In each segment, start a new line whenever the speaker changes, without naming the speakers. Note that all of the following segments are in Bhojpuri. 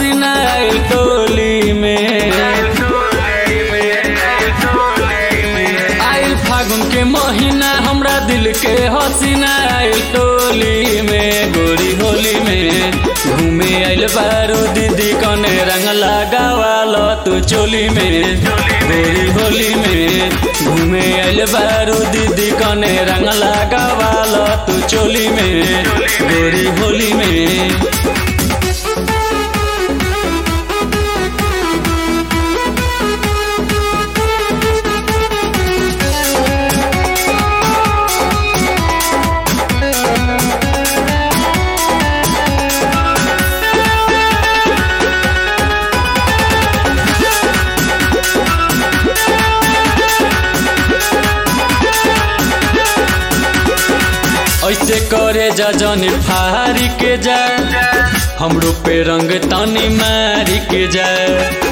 हसीना आइल टोली में आइल फागुन के महीना हमरा दिल के हसीना आइल टोली में गोरी होली में घूमे आइल बारू दीदी कने रंग लगावाल तू चोली में गोरी होली में घूमे आइल बारू दीदी कने रंग लगावाल तू चोली में गोरी होली में ऐसे करे जा जनी फारी के जाए हमरो पे रंग तनी मारी के जाए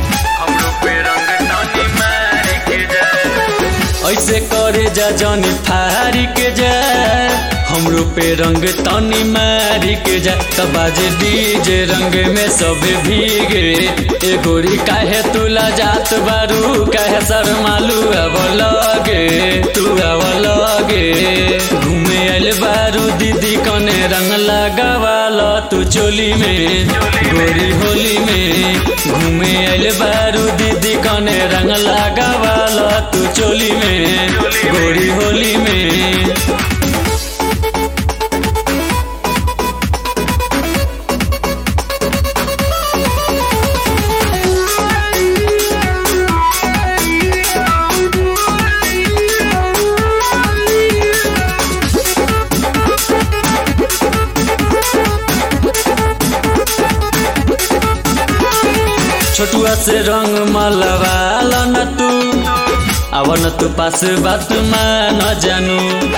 ऐसे करे जा जनी फारी के जाए हमरो पे रंग तनी मारी के जाए तब बाजे डीजे रंग में सब भीगे ए गोरी काहे तुला जात बारू काहे शर्मालू अब लगे तू अब लगे घूमे आइल बारू दीदी कने रंग लगावाल तू चोली में गोरी होली में घूमे आइल बारू दीदी कने रंग लगावाल तू चोली में गोरी होली में छोटुआ से रंग मलवाल न तू अब न तू पास बात मान जानू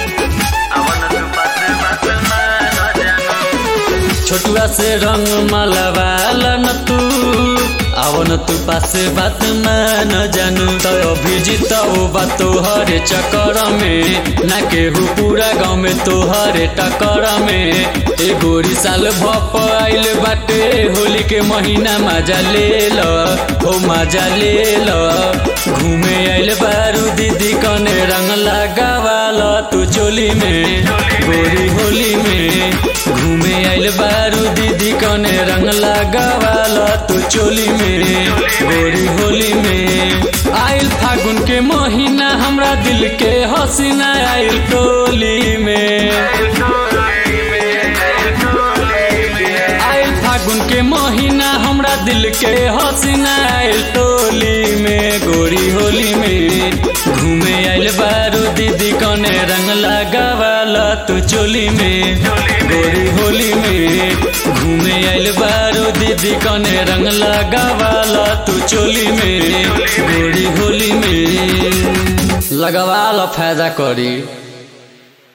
छोटुआ से रंग मलवाल न तू अब न तू पास बात मान जानू तो अभिजीत बा तोहरे चक्कर में ना केहू पूरा गाँव में तोहरे टक्कर में ए गोरी साल भप आइल बाटे होली के महीना मजा ले ल हो मजा ले ल घूमे आइल बारू दीदी कने रंग लगावाल तू चोली में गोरी होली में घूमे आइल बारू दीदी कने रंग लगावाल तू चोली में गोरी होली में आइल फागुन के महीना हमरा दिल के हसीना आइल टोली में आइल फागुन के महीना हमरा दिल के हसीना आइल टोली में गोरी होली में घूमे आइल बारू दीदी कने रंग लगावाल तू चोली में गोरी होली में घूमे आइल बारू दीदी कने रंग लगावाल तू चोली में गोरी होली में लगावाल फायदा करी